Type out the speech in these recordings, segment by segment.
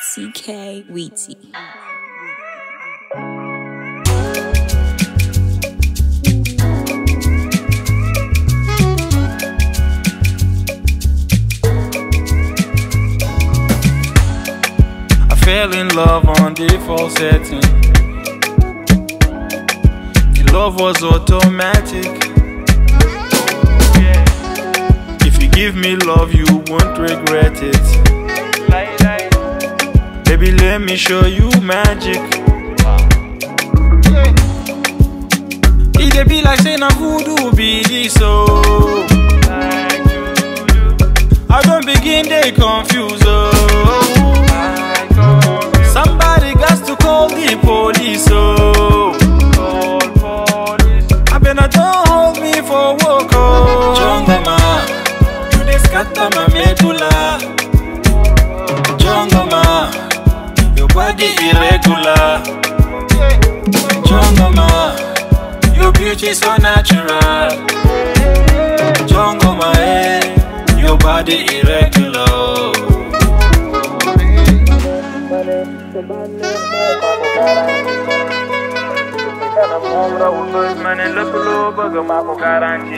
CK Weezy. I fell in love on default setting. The love was automatic. If you give me love, you won't regret it. Baby, let me show you magic. It dey be like say na voodoo be this oh. I don't begin dey confuse oh. Somebody got to call the police oh. I better don't hold me for work oh. Jongoma, you dey scatter my medulla. Jongoma, your body irregular. Jongoma, your beauty so natural. Jongoma, eh, your body irregular. Mane lépp loo bëgg maa ko garanti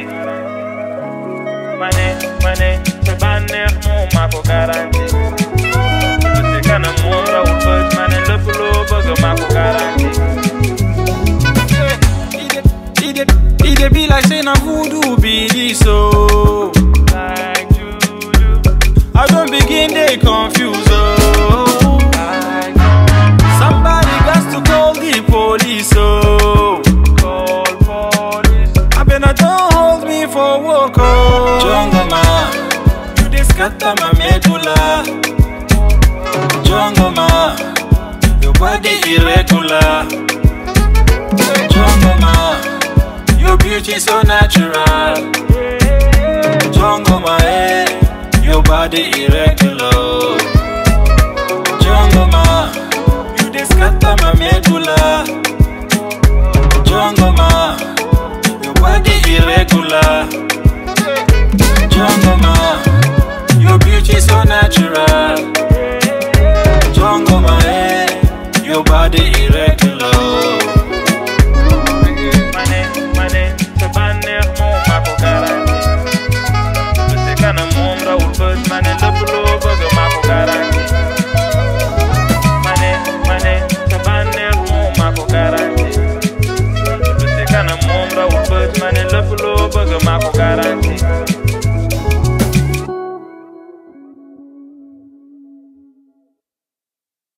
mane mane sa bànneex moom maa ko garanti lu si kanam moom rawul bët mane lépp loo bëgg maa ko garanti It dey- it dey be like say na voodoo be this oh. Like juju. I don't begin dey confuse oh. Somebody got to call the police oh. Call police. I better don't hold me for work oh. Jongoma, you dey scatter my medulla. Jongoma, your body irregular. Jongoma, your beauty so natural. Jongoma, eh, your body irregular. Jongoma, you dey scatter my medulla. Jongoma, your body irregular. Jongoma, your beauty so natural. Jongoma, eh, your body